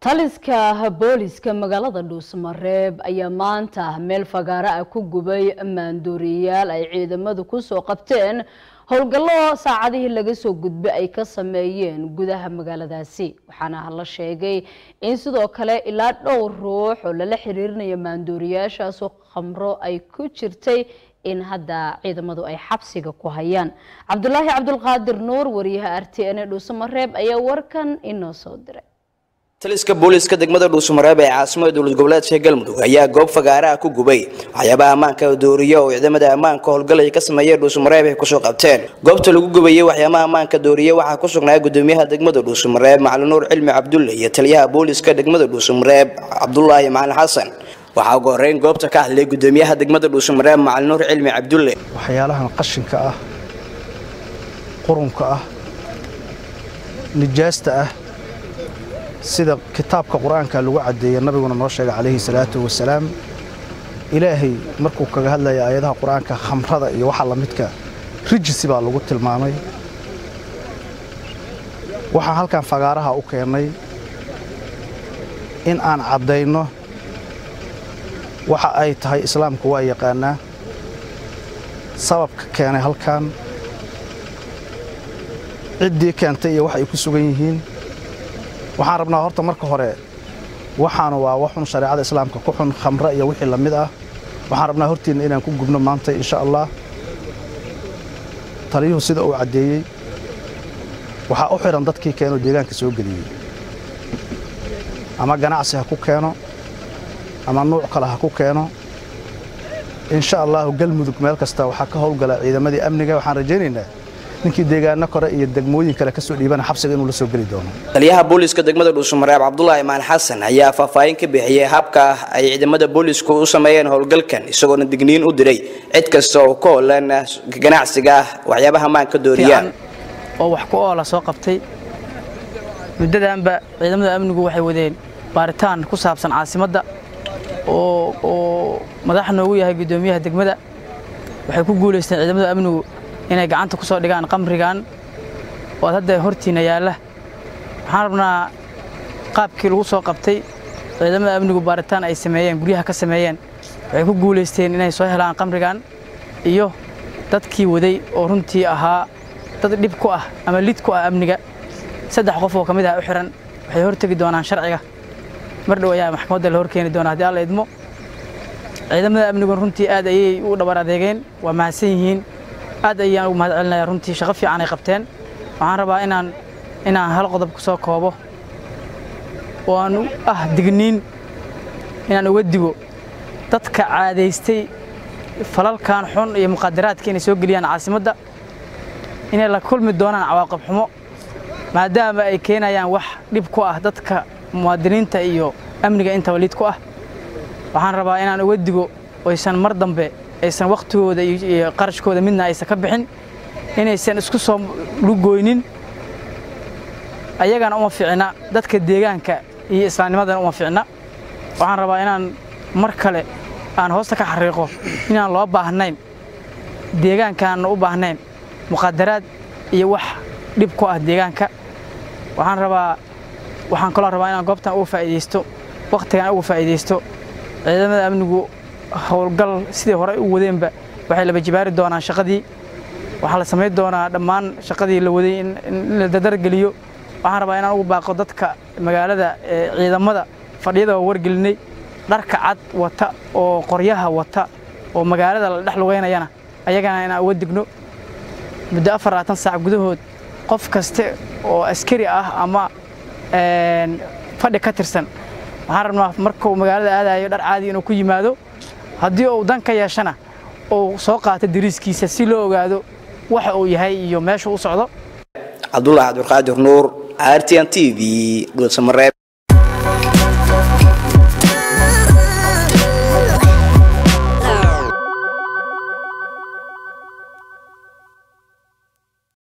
taliska booliska magaalada dhuusamareeb ayaa maanta meel fagaaro ah ku gubay maandooriyayaal ay ciidamadu kusoo qabteen howlgallo saacadihii laga soo gudbay ay ka sameeyeen gudaha magaaladaasi waxaana la sheegay in sidoo kale ilaa dhowr ruux oo lala xiriirinaya maandooriyaashaasoo khamro ay ku jirtay in hadda ciidamadu ay xabsiga ku hayaan cabdulaahi cabdulqaadir nuur wariyaha r t n e dhuusamareeb ayaa warkan inoo soo diray taliska booliska degmada dhuusamareeb ee caasimada dowlad goboleedka galmudug ayaa goob fagaaraha ku gubay waxyaabaha ammaanka dooriya oo ciidamada ammaanka howlgalaya ka sameeyay dhuusamareeb ay kusoo qabteen goobta lagu gubayay waxyaabaha ammaanka dooriya waxaa ku sugnaa gudoomiyaha degmada dhuusamareeb macalin nuur cilmi cabdulle iyo taliyaha booliska degmada dhuusamareeb cabdulaahi macalin xasan waxaa ugu horeyn goobta ka hadlay gudoomiyaha degmada dhuusamareeb macalin nuur cilmi cabdulle waxyaalahan qashinka ah qurunka ah nijaasta ah sida kitaabka qur-aanka lagu caddeeyey nabiguna noo sheegay calayhi salaatu wasalaam ilaahay markuu kaga hadlaya aayadaha qur-aanka khamrada iyo waxa lamidka rijisi baa lagu tilmaamay waxaan halkan fagaaraha u keennay in aan caddayno waxa ay tahay islaamku waa yaqaanaa sababka keenay halkan ciddii keentay iyo wax ay ku sugan yihiin waxaan rabnaa horta marka hore waxaanu waa waxun shareecada islaamka ku xun khamre iyo wixii la mid ah waxaan rabnaa hortiinna inaan ku gubno maanta insha allah taliyuhu sida uu caddeeyey waxaa u xidhan dadkii keenoo deegaanka soo geliyey ama ganacsi ha ku keeno ama nuuc kale ha ku keeno insha allahu galmudug meel kasta waxaa ka howlgala ciidamadii amniga waxaan rajaynaynaa ninkii deegaano kore iyo degmooyin kale ka soo dhiibana xabsiga inuu la soo geli doono taliyaha booliska degmada dhuusamareeb cabdulaahi maan xasan ayaa faahfaahin ka bixiyey habka ay ciidamada boolisku u sameeyeen howlgalkan isagoona digniin u diray cid kasta oo ka hoolan ganacsiga waxyaabaha maanka dooriyaan oo wax ku oola soo qabtay muddadanba ciidamada amnigu waxay wadeen baaritaan ku saabsan caasimadda oo madax noogu yahay guddoomiyaha degmada waxay ku guulaysteen ciidamada amnigu inay gacanta ku soo dhigaan qamrigan oo hadda hortiina yaalla waxaan rabnaa qaabkii lagu soo qabtay ciidamada amnigu baaritaan ay sameeyeen guryaha ka sameeyeen waxay ku guulaysteen inay soo helaan qamrigan iyo dadkii waday oo runtii ahaa dad dhib ku ah ama lid ku ah amniga saddex qof oo ka mid ah u xihan waxay hortegi doonaan sharciga mar dhow ayaa maxkamadda la horkeeni doonaa haddii alla idmo ciidamada amnigun runtii aad ayay u dhabar adeegeen waa mahadsan yihiin aad ayaan ugu mahad celinayaa runtii shaqo fiican ay qabteen waxaan rabaa inaan inaan hal qodob ku soo koobo oo aan ah digniin inaan uga digo dadka caadaystay falalkan xun iyo muqadaraadka inay soo geliyaan caasimadda inay la kulmi doonaan cawaaqib xumo maadaama ay keenayaan wax dhib ku ah dadka muwaadiniinta iyo amniga intaba lid ku ah waxaan rabaa inaan uga digo oysan mar dambe aysan wakhtigooda iyo qarashkooda midna aysan ka bixin inaysan isku soo lugoynin ayagana uma ficna dadka deegaanka iyo islaamnimadana uma ficna waxaan rabaa inaan mar kale aan hoosta ka xariiqo inaan loo baahnayn deegaankaanna u baahnayn muqadaraad iyo wax dhib ku ah deegaanka waxaan rabaa waxaan kaloo rabaa inaan goobtan uga faa'iidaysto wakhtigan uga faa'iidaysto ciidamada amnigu howlgal sidii hore u wadeenba waxay laba jibaari doonaan shaqadii waxaa la samayn doonaa dhammaan shaqadii la waday in la dadargeliyo waxaan rabaa inaan ugu baaqo dadka magaalada ciidamada fadhiyada waa wargelinay dharka cad wata oo qoryaha wata oo magaalada la dhex lugeynayana ayagana inaan uga digno muddo afar labaatan saac gudahood qof kaste oo askari ah ama fadhi ka tirsan waxaan rabnaa markuu magaalada aadayo dhar caadi inuu ku yimaado haddii uu dan ka yeeshana uu soo qaato dariiskiisa si loo ogaado waxa uu yahay iyo meesha u socdo cabdulaahi cabdulqaadir nuur r t n t v dhuusamareeb